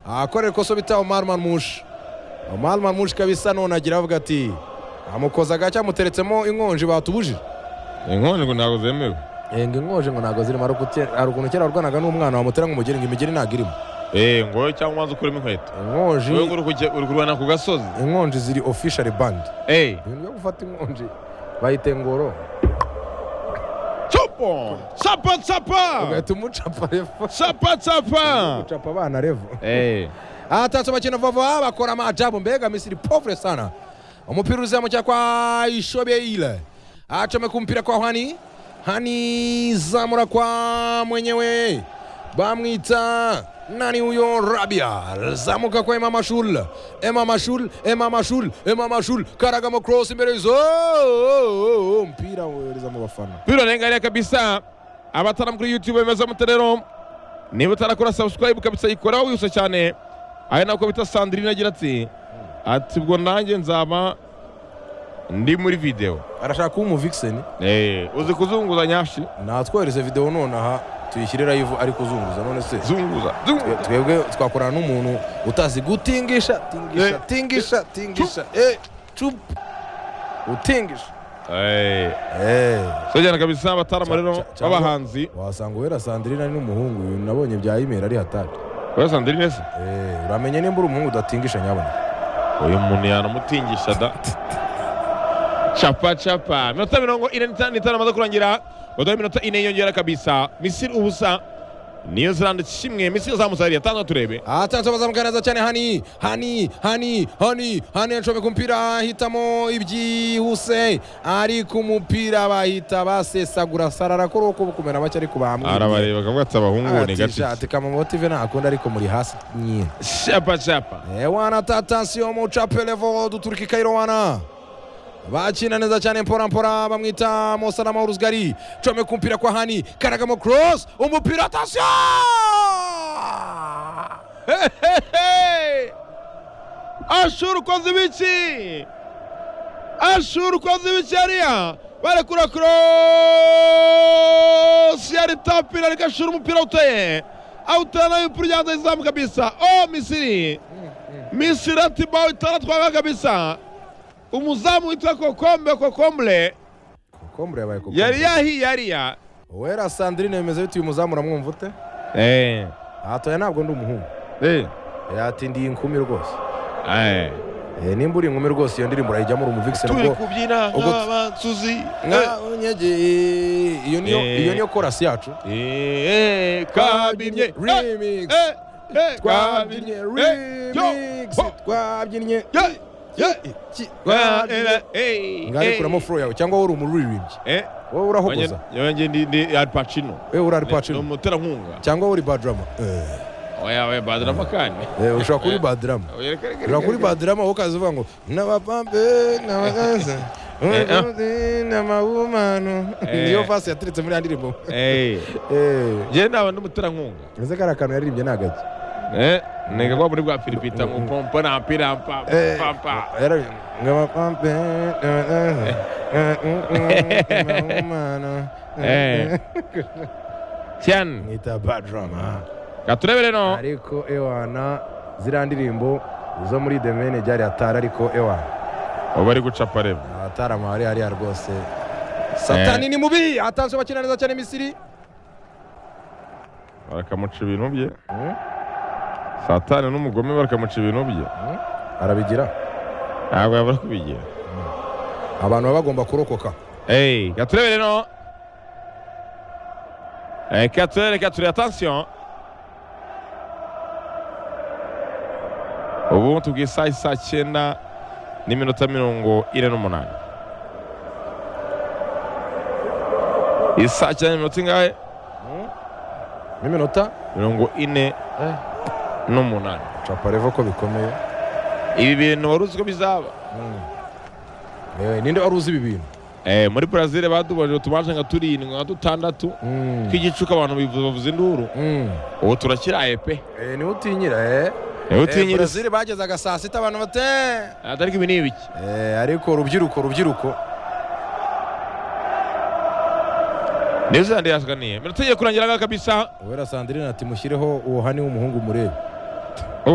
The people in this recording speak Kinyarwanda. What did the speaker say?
ahakorera ikosa bita umari marmushi umari marmushi kabisa none agira avuga ati amukoza agacya amuteretsemo inkonji batubujije inkonji ntabwo zemewe ngo inkonji ngo ntabwo zirimo hari ukuntu kera warwanaga n'umwana wamutera ngo umugeni ngo imigeri ntabwo irimo eee ngo cyangwa wanze ukuremo inkweto inkonji wowe ngo uri kujya- uri kurwana ku gasozi inkonji ziri ofishari bandi eee ibintu byo gufata inkonji bayita ingoro capo capa capa ugahita umucapa revo capa capa gucapa abana revo eee atatse bakina vava bakora maajabu mbega misiri povre sana umupira uzamukira kwa ishobeile achome kumpira kwa hani hani zamura kwa mwenyewe bamwita nani huyo rabia zamuka kwa Emma mashul Emma mashul Emma mashul Emma mashul karagamo cross imbere y'izo mpira wereza mu bafana bironengariye kabisa abatara kuri youtube bemeza muterero niba utarakora subscribe kabisa ikora wihuse cyane ari nako bita sandrine agira ati ati ubwo nanjye nzaba ndi muri video arashaka kuba umuvixen Eh, uzi kuzunguza nyashi natwohereze video nonaha tuyishyire live ari kuzunguza none se zunguza zunguza. twebwe twakorana n'umuntu utazi gutingisha tingisha Eh. tingisha tingisha eh cup utingisha Eh, eh so cyane kabisa abatarama rero Ca- ca- b'abahanzi wasanga uwera sandrine ari n'umuhungu uyu nabonye bya imeri ari hatari oya sandrine se eh uramenye nimba uri umuhungu udatingisha nyabona uyu muntu yanamutingisha da capa capa minota mirongo ine n'itanu n'itanu amaze kurangira baduha iminota ine yiyongera kabisa misiri ubusa niyo ziranda kimwe misiri yazamutse hariya tanza turebe atanze bazamugaragaza cyane hani hani hani hani hani yacomeka kumupira ahitamo ibyihuse ari ku mupira bahita basesagura sara arakora uko kumera make ariko bamwe arabareba akavuga ati abahungu ni gatike ati kamamotive ntakunda ariko muri hasi nyine capa capa ewana tatansiyo mucapelevo duturika ikairowana bakina neza cyane mporampora bamwita mosanama w'uruzgari come kumpira kwa hani karagamo cross umupira atansiyo ashuri ukoze ibiki ashuri ukoze ibiki hariya barekura korosi yari tapiri ariko ashura umupira uteye awutera nayo umupira ujyanza izamu kabisa o misiri misiri ati bawe itaratwanga kabisa umuzamu witwa kokombe kokomble kokombure yabaye kokombure yari yahiye hariya wera sandrine bimeze bite uyu muzamu uramwumva ute Eh, atoya ntabwo ndi umuhungu eh, yatindiye inkumi rwose eh. Eh, nimba uri inkumi rwose iyo ndirimbo urayijyamo uri umuvikisi turi nubwo kubyina ubwo- nk'abansuzi eh. nka unyegeye iyo niyo Eh. iyo niyo korasi yacu Eh, eh, kabimye Eh, remix eh, eh, twabyinnye Eh, yo, remix ho, twabyinnye yo, yo, iki wa- twabyinnye eh, eh, ngaho eh, kuramo flow yawe cyangwa wowe uri umuririmbyi eh. wowe urahogoza Wanjye- wanjye ndi- ndi Al Pacino. wowe uri Ni- ni aripacino umuterankunga cyangwa wowe uri badrama Eh, oya oya badrama kandi eh, ushobora kuba uri badrama Oya, reka- reka- ushobora kuba uri reka- badrama wowe ukaza uvuga ngo n'abapampe n'abagaza n'amabumano Eh. niyo vasi yaturutse muri ya ndirimbo Eh, Eh, njye naba ndi umuterankunga ese kari akantu yaririmbye ni agaki Eh, niga kwa muri bwa firipita ngo pompo na mpira mpa- Eh, pampa yarabi- ngabapampe, n'abagaza, n'amabumano. Eh. cyane mwita badrama katurebere no ariko ewana ziriya ndirimbo zo muri demene ryari atari ariko ewana bari gucapa reba abatari amahari hariya rwose satani ni mubi atanzwe bakina neza cyane misiri bakamuca ibintu bye satani n'umugome bakamuca ibintu bye arabigira ntabwo yabura kubigira abantu baba bagomba kurokoka eyi gaturebe rero eyi gaturebe reka turebe atansiyo ubu tubwiye isaha isaa cyenda n'iminota mirongo ine n'umunani isaa cyenda n'iminota ingahe n'iminota mirongo ine Eh. n'umunani caparevo ko bikomeye ibi bintu wari uzi ko bizaba Eh, ninde wari uzi ibi bintu Eh, muri Brazil badubajije utumanje nka turindwi nka dutandatu tw'igicuku abantu bivu- bavuza induru Mm. ubu turakiraye pe Eh, niwe utinyira eh. niwe Eh, utinyira Brazil bagezaga saa sita abantu bate atari ibi ni ibiki Eh, ariko rubyiruko rubyiruko niyo zirande yasganiye minota igiye kurangira ngaho kabisa uwera sandrine ati mushyireho uwo hani w'umuhungu murebe